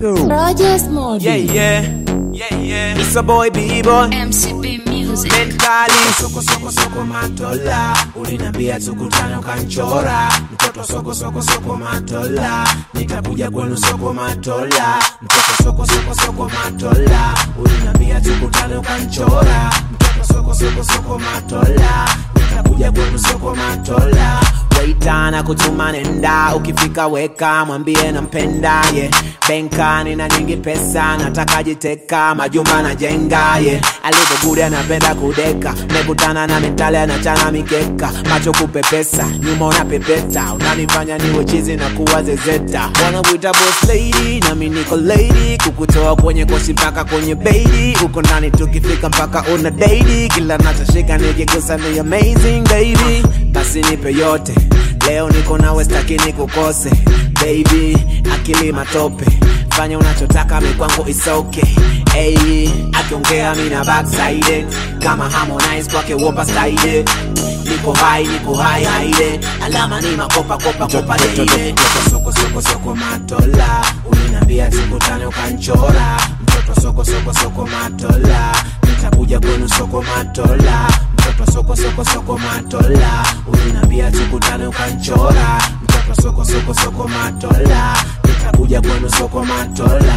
Rogers Mode. Yeah, yeah, yeah, yeah. It's a boy, B-boy. MCB Music. Mentally soko soko soko matola, uliniambia tukutane ukanchora, mtoto soko soko soko matola, nitakuja kwenu soko matola, mtoto soko soko soko matola, uliniambia tukutane ukanchora, mtoto soko soko soko matola, nitakuja kwenu soko matola. Waitana kutuma nenda, ukifika weka mwambie nampenda ye yeah. Benkani na nyingi pesa, nataka jiteka majumba na jenga ye yeah. Alivyokuja anapenda kudeka, mekutana na mentale anachana mikeka, macho kupepesa, nyuma unapepeta, unanifanya niwe chizi na kuwa zezeta. Wanakuita boss lady, nami niko lady, kukutoa kwenye kosi mpaka kwenye baby, uko ndani tukifika mpaka una daily, kila nachoshika nikigusa ni amazing baby, basi nipe yote Leo niko nawe staki nikukose baby, akili matope, fanya unachotaka mikwangu is okay. Hey, akiongea mina backside kama Harmonize kwake wopa style niko high niko high high alama ni makopa kopa kopa daily soko soko soko matola uliniambia tukutane ukanchora mtoto soko soko soko matola nitakuja kwenu soko matola mtoto soko soko soko matola uliniambia tukutane ukanchora mtoto soko soko soko matola nitakuja kwenu soko matola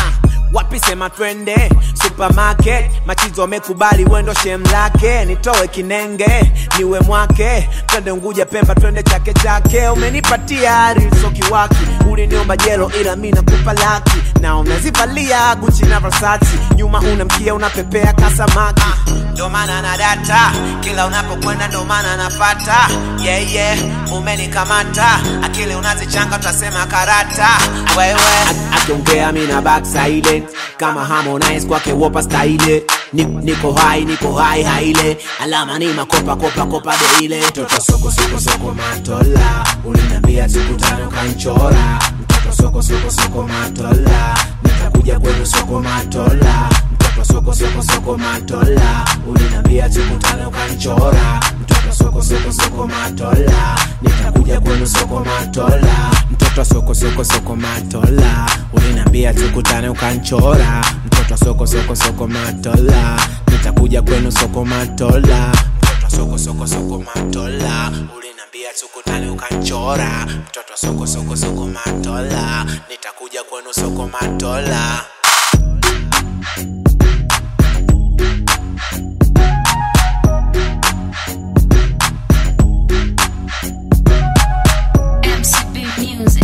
wapi sema twende supermarket machizo wamekubali wendo shem lake nitoe kinenge niwe mwake twende unguja pemba twende chake chake umenipatia arisoki waki uliniomba jelo ila mi nakupa laki na unazivalia guchi na versati nyuma unamkia unapepea kasamaki ndo maana na data kila unapokwenda ndo maana napata yeah, yeah. umenikamata akili unazichanga utasema karata wewe akiongea mi na backside kama Harmonize kwake wopa style Ni- niko high niko high haile alama ni makopa kopa kopa deile mtoto soko soko soko matola uliniambia tukutane ukanchora mtoto soko soko soko matola nitakuja kwenu soko matola mtoto soko soko soko matola uliniambia tukutane ukanchora mtoto soko soko soko matola nitakuja kwenu soko matola mtoto soko soko soko matola uliniambia tukutane ukanchora mtoto soko soko soko matola nitakuja kwenu soko matola mtoto soko soko soko matola uliniambia tukutane ukanchora mtoto soko soko soko matola nitakuja kwenu soko matola MCB Music.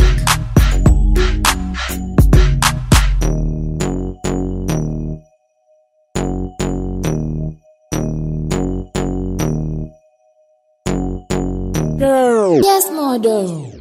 Yes, model.